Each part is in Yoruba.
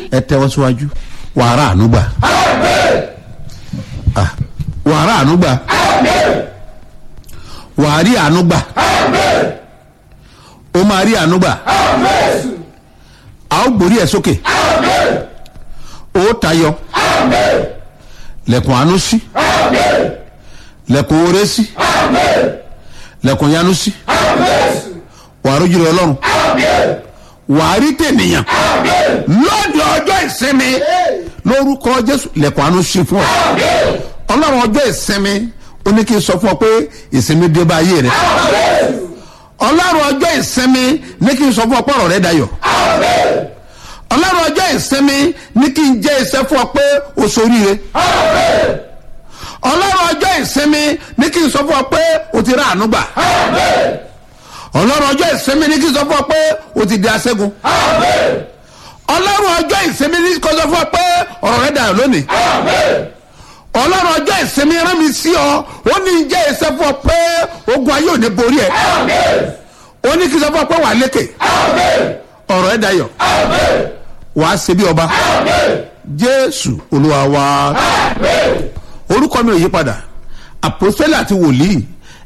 ẹ tẹ́wọ́ síwájú wàrà ànúgbà Ah, wàrà ànúgbà wàrí ànúgbà ó máa rí ànúgbà a ó gbórí ẹ sókè ó tayọ lẹ̀kùn àánú sí lẹ̀kùn oore sí lẹ̀kùn yanu sí wàá rójú rẹ ọlọ́run wàá rí tènìyàn lọ́dọ̀ ọjọ́ ìsinmi lórúkọ jésù lẹ̀kùn àánú sí fún ọ ọlọ́run ọjọ́ ìsinmi ó ní kí n sọ fún ọ pé ìsinmi dé bá ayé rẹ ọlọ́run ọjọ́ ìsinmi ní kí n sọ fún ọ pé ọ̀rọ̀ rẹ dayọ̀ ọlọ́run ọjọ́ ìsinmi ní kí n jẹ́ iṣẹ́ fún ọ pé o ṣoríire ọlọ́run ọjọ́ ìsinmi ní kí n sọ fún ọ pé o ti rà àánú gbà ọlọ́run ọjọ́ ìsinmi ní kí n sọ fún ọ pé o ti di aṣẹ́gun ọlọ́run ọjọ́ ìsinmi ní kí n sọ fún ọ pé ọ̀rọ̀ rẹ dayọ̀ lónìí ọlọ́run ọjọ́ ìsinmi rán mi sí ọ ó ní jẹ́ iṣẹ́ fún ọ pé ogun ayé ò ní borí ẹ ó ní kí n sọ fún ọ pé wà á lékè ọ̀rọ̀ ẹ dayọ̀ wà á ṣe bí ọba jésù olúwa wa orúkọ mi ò yí padà àpòsílẹ̀ àti wòlíì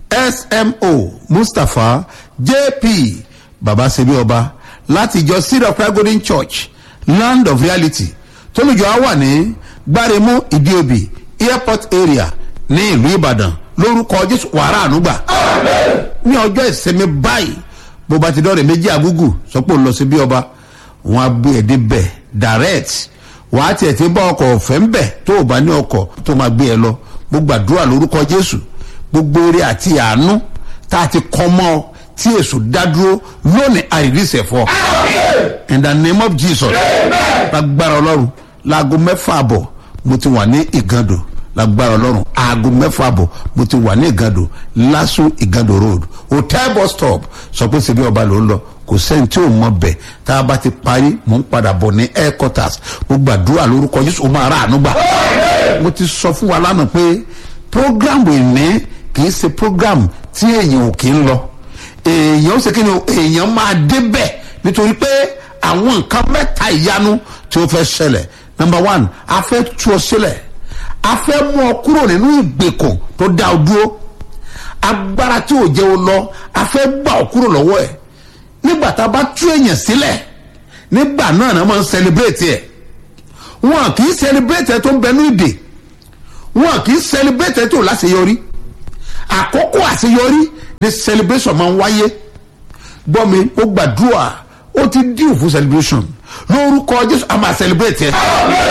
smo mustapha jp baba ṣe bí ọba láti ìjọ seed of prayer golden church land of reality tólùjọ á wà ní gbáremú ìdíòbí airport area ní ìlú ìbàdàn lórúkọ jésù wàrà ànúgbà ní ọjọ́ ìsinmi báyìí bó bá ti dọ́rẹ̀ méjì àgúgù sọ pé ó lọ sí bí ọba wọn á gbé ẹ̀ débẹ̀ direct wà á tiẹ̀ ti bá ọkọ̀ ọ̀fẹ́ ń bẹ̀ tó o bá ní ọkọ̀ tó máa gbé ẹ lọ mo gbàdúrà lórúkọ jésù gbogbo eré àti àánú tá a ti kọ́ mọ́ ọ tí èso dádúró lónìí àìrísẹ̀ fọ́ in the name of jesus lágbára ọlọ́run láago mẹ́fà àbọ̀ mo ti wà ní ìgàndò lágbára ọlọ́run aago mẹ́fà àbọ̀ mo ti wà ní ìgàndò lásù ìgàndò road hotel bus stop sọ pé ṣebí ọba ló ń lọ kò sẹ́ni tí ò mọ bẹ̀ tá a bá ti parí mò ń padà bọ̀ ní headquarters mo gbàdúrà lórúkọ jésù ó máa rà àánú gbà mo ti sọ fún wa lánàá pé program ìní kì í ṣe program tí èèyàn ò kì í lọ èèyàn ó ṣe kí ni o, èèyàn máa débẹ̀ nítorí pé àwọn nǹkan mẹ́ta ìyanu tí ó fẹ́ ṣẹlẹ̀ number one a fẹ́ tú ọ sílẹ̀ a fẹ́ mú ọ kúrò nínú ìgbèkùn tó dá ọ dúró agbára tí ò jẹ́ o lọ a fẹ́ gbà ọ kúrò lọ́wọ́ ẹ̀ nígbà tá a bá tú èèyàn sílẹ̀ nígbà náà náà máa ń celebrate ẹ̀ wọn kì í celebrate ẹ̀ tó ń bẹnu ìdè wọn kì í celebrate ẹ̀ tó láṣeyọrí àkókò àṣeyọrí ni celebration máa ń wáyé gbọ́ mi ó gbàdúrà ó ti dín fún celebration lórúkọ jésù a máa celebrate ẹ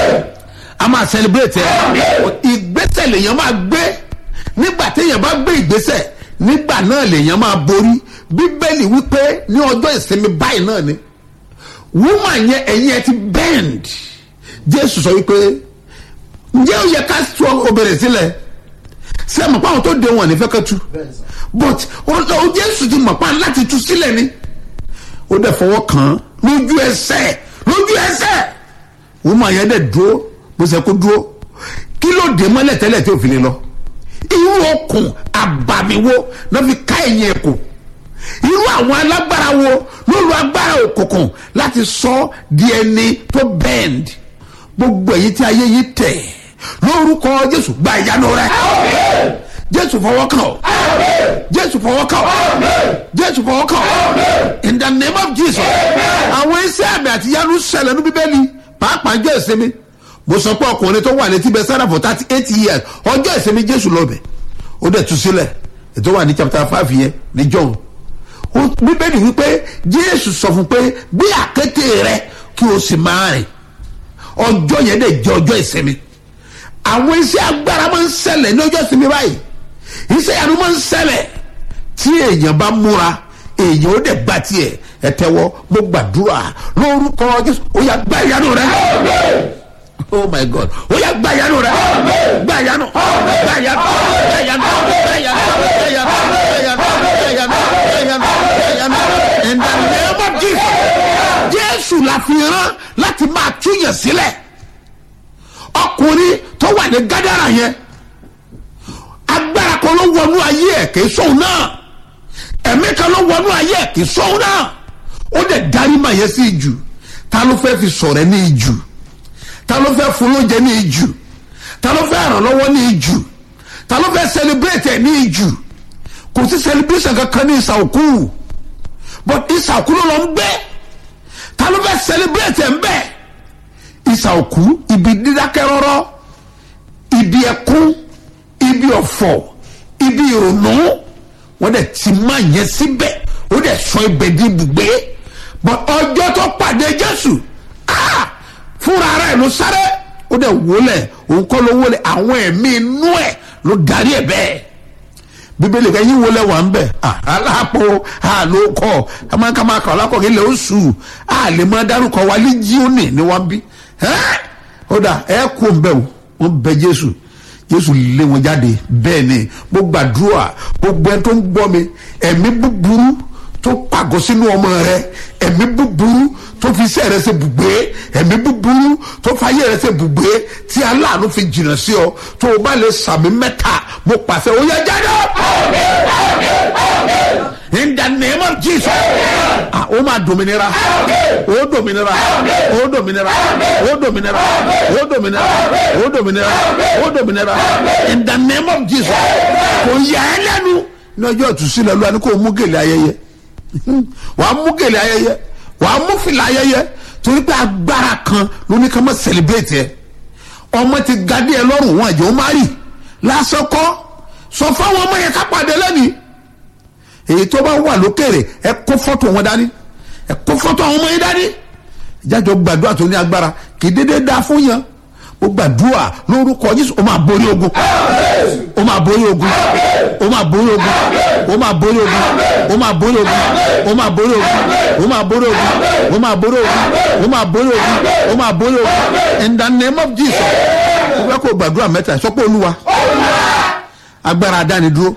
a máa celebrate ẹ ìgbésẹ̀ lèèyàn máa gbé nígbà téèyàn bá gbé ìgbésẹ̀ nígbà náà lèèyàn máa borí bíbélì wípé ní ọjọ́ ìsinmi báyìí náà ni woman yẹn ẹ̀yìn ẹ ti bend jésù sọ wípé ǹjẹ́ ó yẹ ká sọ obìnrin sílẹ̀ ṣé ẹ mọ̀ pé àwọn tó de wọn ní fẹ́ kẹ́ tú but ó jésù ti mọ̀ pa láti tú sílẹ̀ ni ó dẹ̀ fọwọ́ kàn án lójú ẹsẹ̀ lójú ẹsẹ̀ woman yẹn dẹ̀ dúró bó ṣe kó dúró kí ló dé mọ́lẹ̀ tẹ́lẹ̀ tí ò fi lè lọ irú okùn àbàmìwo náà fi ká ẹ̀yìn ẹ̀kọ́ irú àwọn alágbára wo ló lo agbára òkùnkùn láti sọ di ẹni tó bend gbogbo èyí tí ayé yìí tẹ̀ lórúkọ jésù gba ìyanu rẹ jésù fọwọ́ kàn ọ́ jésù fọwọ́ kàn ọ́ jésù fọwọ́ kàn ọ́ in the name of jesus àwọn iṣẹ́ àmì àti ìyanu ṣẹlẹ̀ ní bíbélì pàápàá jẹ́ ìsinmi mo sọ pé ọkùnrin tó wà létí bẹ sára for thirty eight years ọjọ́ ìsinmi jésù lọ bẹ̀ ó dẹ̀ tú sílẹ̀ ètò wà ní chapter five yẹn ní john bíbélì wípé jésù sọ fún pé gbé àkété rẹ kí o sì máa rìn ọjọ́ yẹn dẹ̀ jẹ́ ọjọ́ ìsinmi àwọn iṣẹ́ agbára máa ń ṣẹlẹ̀ ní ọjọ́ ìsinmi báyìí iṣẹ́ ìyanu máa ń ṣẹlẹ̀ tí èèyàn bá múra èèyàn ó dẹ̀ gba tiẹ̀ ẹ tẹ́wọ́ mo gbàdúrà lórúkọ jésù ó yà gba ìyanu rẹ oh my god ó yà gba ìyanu rẹ gba ìyanu gba ìyanu gba ìyanu gba ìyanu gba ìyanu gba ìyanu gba ìyanu gba ìyanu gba ìyanu in the name of jesus jésù la fi rán láti máa túyàn sílẹ̀ ọkùnrin tó wà ní gádàrà yẹn agbára kan ló wọnú ayé ẹ̀ kì í sóun náà ẹ̀mí kan ló wọnú ayé ẹ̀ kì í sóun náà ó dẹ̀ darí mà yẹn sí ìjù ta ló fẹ́ fi sọ̀rọ̀ ẹ ní ìjù ta ló fẹ́ fún lóúnjẹ ní ìjù ta ló fẹ́ ràn lọ́wọ́ ní ìjù ta ló fẹ́ celebrate ẹ̀ ní ìjù kò sí celebration kankan ní ìsàòkú but ìsàòkú ló lọ ń gbé ta ló fẹ́ celebrate ẹ̀ ń bẹ̀ ìsàòkú ibi dídákẹ́ rọ́rọ́ ibi ẹkún ibi ọ̀fọ̀ ibi ìrònú wọ́n dẹ̀ ti máa yẹn síbẹ̀ ó dẹ̀ sọ ibẹ̀ di ibùgbé but ọjọ́ tó pàdé jésù ah, fúnra rẹ̀ ló sáré ó dẹ̀ wọlé òun kọ́ ló wọlé àwọn ẹ̀mí inú ẹ̀ ló darí ẹ̀ bẹ́ẹ̀ bíbélì kan yín wọlé wà ń bẹ̀ aláàpò àlòkọ amákàmákà ọlákọ̀ọ́ ilẹ̀ oṣù àlè máa dárúkọ wa líjíọ́nì ni wọ́n bí ó dà ẹ kú ń bẹ̀ wọ́n bẹ jésù jésù lé wọn jáde bẹ́ẹ̀ ni mo gbàdúrà gbogbo ẹni tó ń gbọ́ mi ẹ̀mí búburú tó pàgọ́ sínú ọmọ rẹ ẹ̀mí búburú tó fi iṣẹ́ rẹ ṣe bùgbé ẹ̀mí búburú tó fi ayé rẹ ṣe bùgbé tí aláàánú fi jìnnà sí ọ tó o bá lè sàmì mẹ́ta mo pàṣẹ ó yẹ jáde. in the name of jesus ah o máa dominira o dominira o dominira o dominira o dominira o dominira o dominira in the name of jesus kò yà ẹ́ lẹ́nu ní ọjọ́ ìtúsílẹ̀ lọ́wọ́ ni kò mú gèlè ayẹyẹ wàá mú gèlè ayẹyẹ wàá mú fìlà ayẹyẹ torí pé agbára kan ló ní ká má celebrate ẹ ọmọ ti gadé ẹ lọ́rùn wọn àjẹ́ ó má rì lásán kọ́ sọ fáwọn ọmọ yẹn ká pàdé lẹ́nìí èyí tó bá wà lókèrè ẹ kó fọ́tò wọn dání ẹ kó fọ́tò àwọn ọmọ yẹn dání ìjájọ gbàdúrà tó ní agbára kì í dédé dá fún yẹn ó gbàdúrà lórúkọ Jésù ó máa borí ogun ó máa borí ogun ó máa borí ogun ó máa borí ogun ó máa borí ogun ó máa borí ogun ó máa borí ogun ó máa borí ogun ó máa borí ogun ó máa borí ogun in the name of Jesus ó fẹ́ kó gbàdúrà mẹ́ta sọ pé olúwa agbára adánidúró